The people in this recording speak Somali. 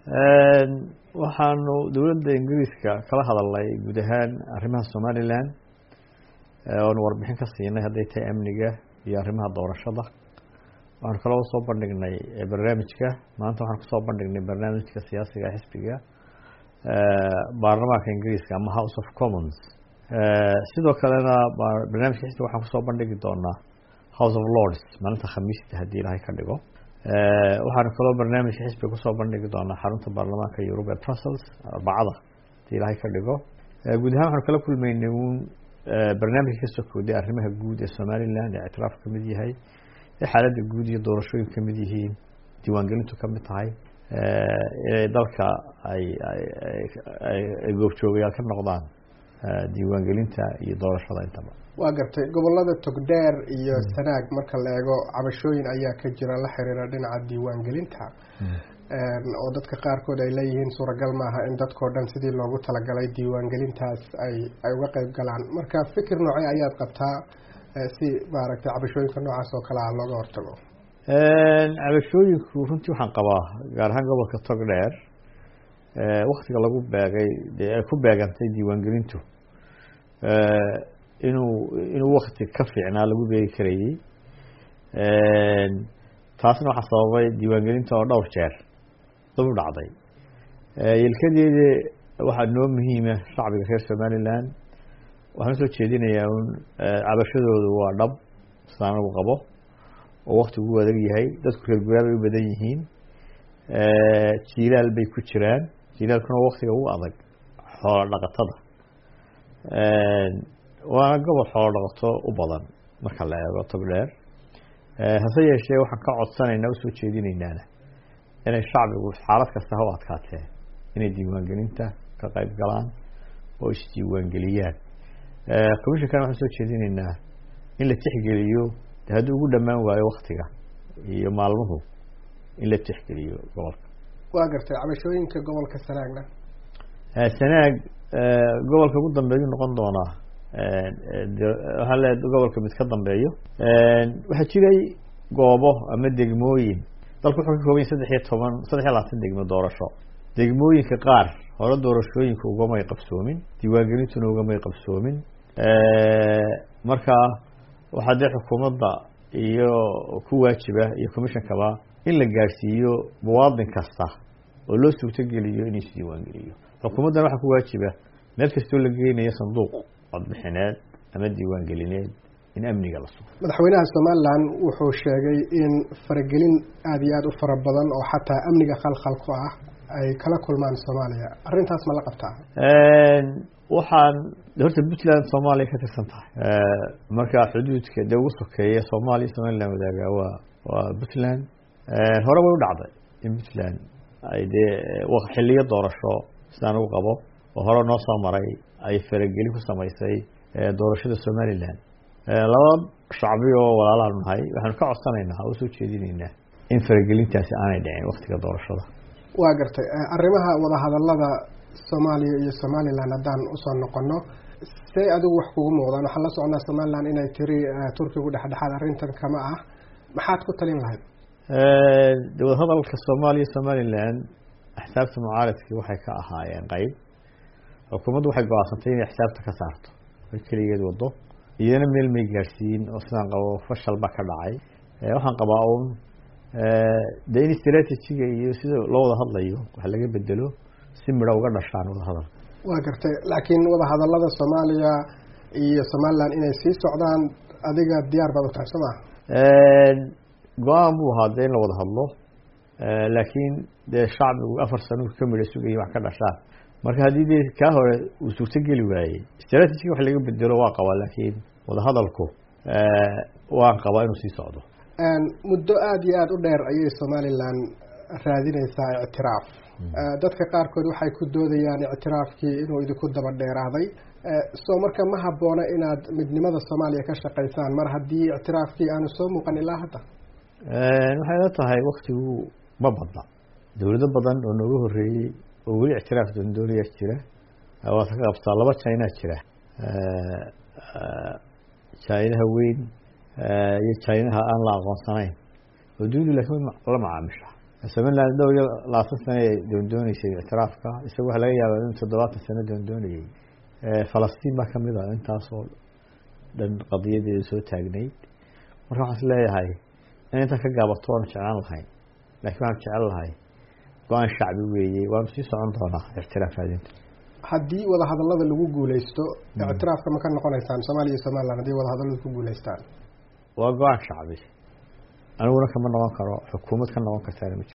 waxaanu dowladda ingiriiska kala hadalnay guud ahaan arrimaha somalilan oonu warbixin ka siinay hadday tahay amniga iyo arrimaha doorashada waxaanu kaloo soo bandhignay barnaamijka maanta waxaan kusoo bandhignay barnaamijka siyaasiga xisbiga baarlamaanka ingiriiska ama house of commons sidoo kalena barnaamijka xisbiga waxaan kusoo bandhigi doonaa house of lords maalinta khamiista haddii ilaahay ka dhigo waxaanu kaloo barnaamijka xisbiga kusoo bandhigi doonaa xarunta baarlamaanka yurub ee brussels arbacada haddii ilaahay ka dhigo guud ahaan waxaanu kala kulmaynay uun barnaamijka kasoo kooday arrimaha guud ee somalilan ee ictiraaf ka mid yahay ee xaaladda guud iyo doorashooyin ka mid yihiin diiwaangelintu ka mid tahay inay dalka ay ay goobjoogayaal ka noqdaan diiwaangelinta iyo doorashada intaba waa gartay gobolada togdheer iyo sanaag marka la eego cabashooyin ayaa ka jira la xiriira dhinaca diiwaangelinta oo dadka qaarkood ay leeyihiin suuragal maaha in dadkao dhan sidii loogu talagalay diiwaangelintaas ay ay uga qeyb galaan marka fikir noocee ayaad qabtaa si maaragtay cabashooyinka noocaas oo kale ah looga hortago cabashooyinku runtii waxaan qabaa gaar ahaan gobolka togdheer waktiga lagu beegay dee ay ku beegantay diiwaangelintu inuu inuu wakti ka fiicnaa lagu beegi karayey taasna waxaa sababay diiwaangelinta oo dhowr jeer dab u dhacday yelkadeeda waxaa noo muhiima shacbiga reer somalilan waxaan usoo jeedinayaa un cabashadoodu waa dhab sidaan anagu qabo oo waktigu u adag yahay dadku reer guraa bay u badan yihiin jiilaal bay ku jiraan jiilaalkuna waktiga ugu adag xoolo dhaqatada waana gobol xoolo dhaqato u badan marka la eego togdheer hase yeeshee waxaan ka codsanaynaa usoo jeedinaynaana inay shacbigu xaalad kasta ha u adkaatee inay diiwaangelinta ka qayb galaan oo isdiiwaangeliyaan commishonkana waxaan soo jeedinaynaa in la tixgeliyo de haddii ugu dhammaan waayo waktiga iyo maalmuhu in la tixgeliyo gobolka waa gartay cabashooyinka gobolka sanaagna sanaag gobolka ugu dambeeyu noqon doonaa waxaa le gobolka mid ka dambeeyo waxaa jiray goobo ama degmooyin dalku wuxuu ka kooban yahy saddex iyo toban saddex iyo labaatan degmo doorasho degmooyinka qaar hore doorashooyinka ugamay qabsoomin diiwaangelintuna ugamay qabsoomin marka waxaa dee xukuumadda iyo ku waajiba iyo commishonkaba in la gaadhsiiyo muwaadin kasta oo loo suurtogeliyo inuu isdiiwaangeliyo xukuumaddana waxaa ku waajiba meel kastoo la geynayo sanduuq codbixineed ama diiwaangelineed in amniga la sugo madaxweynaha somalilan wuxuu sheegay in faragelin aada iyo aada u fara badan oo xataa amniga khalkhal ku ah ay kala kulmaan soomaaliya arrintaas ma la qabtaa waxaan horta puntland soomaaliya ka tirsan tahay marka xuduudka dee ugu sokeeya soomaaliya somalilan wadaagaa waa waa puntland hore way u dhacday in puntland ay dee xiliyo doorasho sidaan ugu qabo oo hore noo soo maray ay faragelin ku samaysay doorashada somalilan laba shacbi oo walaalaanu nahay waxaanu ka codsanaynaa oo usoo jeedinaynaa in faragelintaasi aanay dhicin waktiga doorashada waa gartay arrimaha wadahadalada soomaaliya iyo somalilan haddaan usoo noqono see adigu wax kugu muuqdaan waxaan la socnaa somalilan inay tiri turkigu dhexdhexaad arrintan kama ah maxaad ku talin lahayd de wadahadalka soomaaliya somalilan axsaabta mucaaradkii waxay ka ahaayeen qeyb xukuumaddu waxay go-aansantay inay xisaabta ka saarto ay keligeed wado iyana meel may gaadhsiin oo sidaan qabo fashal ba ka dhacay waxaan qabaa uun de in strategiga iyo sida loo wada hadlayo wax laga bedelo si midho uga dhashaan wadahadal waa gartay laakiin wadahadalada soomaaliya iyo somalilan inay sii socdaan adiga diyaar baad u tahay soo maa go-aan buu ahaa de in la wada hadlo laakiin dee shacbigu afar sano ka midho sugaya wax ka dhashaan marka haddii dee kaa hore uu suurtogeli waayey strategiga wax laga bedelo waa qabaa laakiin wadahadalku waan qabaa inuu sii socdo muddo aada iyo aada u dheer ayay somalilan raadineysaa ictiraaf dadka qaarkood waxay ku doodayaan ictiraafkii inuu idinku daba dheeraaday soo marka ma habboona inaad midnimada soomaaliya ka shaqaysaan mar haddii ictiraafkii aanu soo muuqan ilaa hadda waxay la tahay waktigu ma badna dowlado badan oo nooga horeeyey oo weli ictiraaf doondoonaya jira waad ka qabtaa laba china jira chinaha weyn iyo chinaha aan la aqoonsanayn oo dunidu laakiin la macaamisha somaliland dhowr iyo labaatan sano ay doondooneysay ictiraafka isaga waxaa laga yaabaa in toddobaatan sano doondoonayay falastiin baa kamid a intaasoo dhan qadiyadeeda soo taagnayd marka waxaan is leeyahay in intan ka gaabato waanu jeclaan lahay laakiin waxaan jecel lahay go-aan shacbi weeye waanu sii socon doonaa ictiraafaadinta haddii wadahadalada lagu guuleysto ictiraafka ma ka noqonaysaan soomaaliya iyo somaliland haddii wadahadaladu ku guuleystaan waa go-aan shacbi aniguna kama noqon karo xukuumad ka noqon kartaana ma